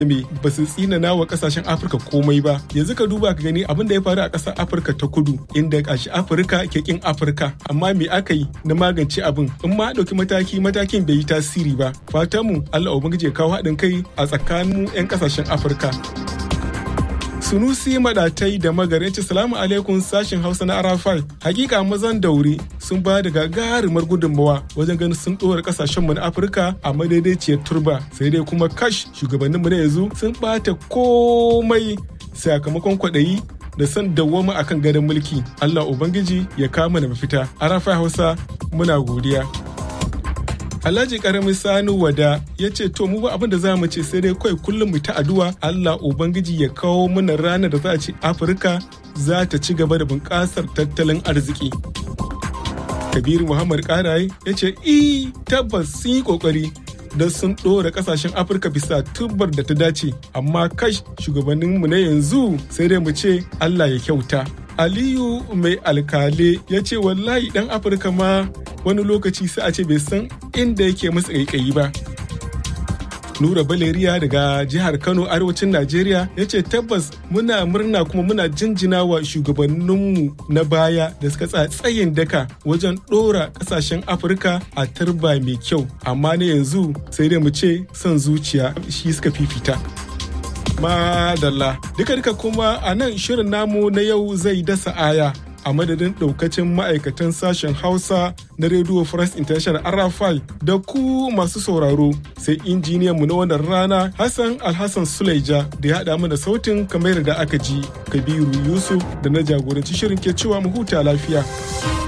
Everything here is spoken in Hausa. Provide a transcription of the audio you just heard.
me ba su tsinana wa kasashen afirka komai ba yanzu ka duba ka gani abin da ya faru a ƙasar afirka ta kudu inda kashi afirka ke kin afirka amma me aka yi na magance abin in ma ɗauki mataki matakin bai yi tasiri ba fatan mu allah ubangiji ya kawo haɗin kai a tsakanin 'yan ƙasashen afirka Sunusi Madatai da Magarinci Salamu alaikum sashin Hausa na Arafai. Hakika mazan daure sun ba da gagarumar gudunmawa wajen ganin sun ɗora kasashenmu na Afirka a madaidaiciyar turba. Sai dai kuma kash shugabanninmu na yanzu sun ɓata komai sakamakon kwaɗayi da san dawwama akan gadon mulki. Allah Ubangiji ya kama da mafita. Arafai Hausa muna godiya. Alhaji karamin Sani Wada ya ce to mu ba abin da za mu ce sai dai kawai kullum mu ta addu'a Allah Ubangiji ya kawo mana ranar da za a ce Afirka za ta ci gaba da bunƙasar tattalin arziki. Kabiru Muhammad Karaye ya ce i tabbas sun yi kokari don sun ɗora ƙasashen Afirka bisa tubar da ta dace amma kash shugabanninmu na yanzu sai dai mu ce Allah ya kyauta. Aliyu mai alkale ya ce wallahi ɗan Afirka ma wani lokaci sai a ce bai san inda yake masa ƙaiƙayi ba. Nura Baleriya daga jihar Kano arewacin Najeriya ya ce tabbas muna murna kuma muna jinjina wa shugabanninmu na baya da suka tsayin daka wajen ɗora ƙasashen Afirka a turba mai kyau amma na yanzu sai dai mu ce son zuciya shi suka fifita. Madalla duka duka kuma a nan shirin namu na yau zai dasa aya a madadin daukacin ma'aikatan sashen hausa na radio france international arafai da ku masu sauraro sai injiniyan mu na wannan rana hassan alhassan suleja da ya haɗa mana sautin kamar da aka ji kabiru yusuf da na jagoranci shirin ke cewa mu huta lafiya.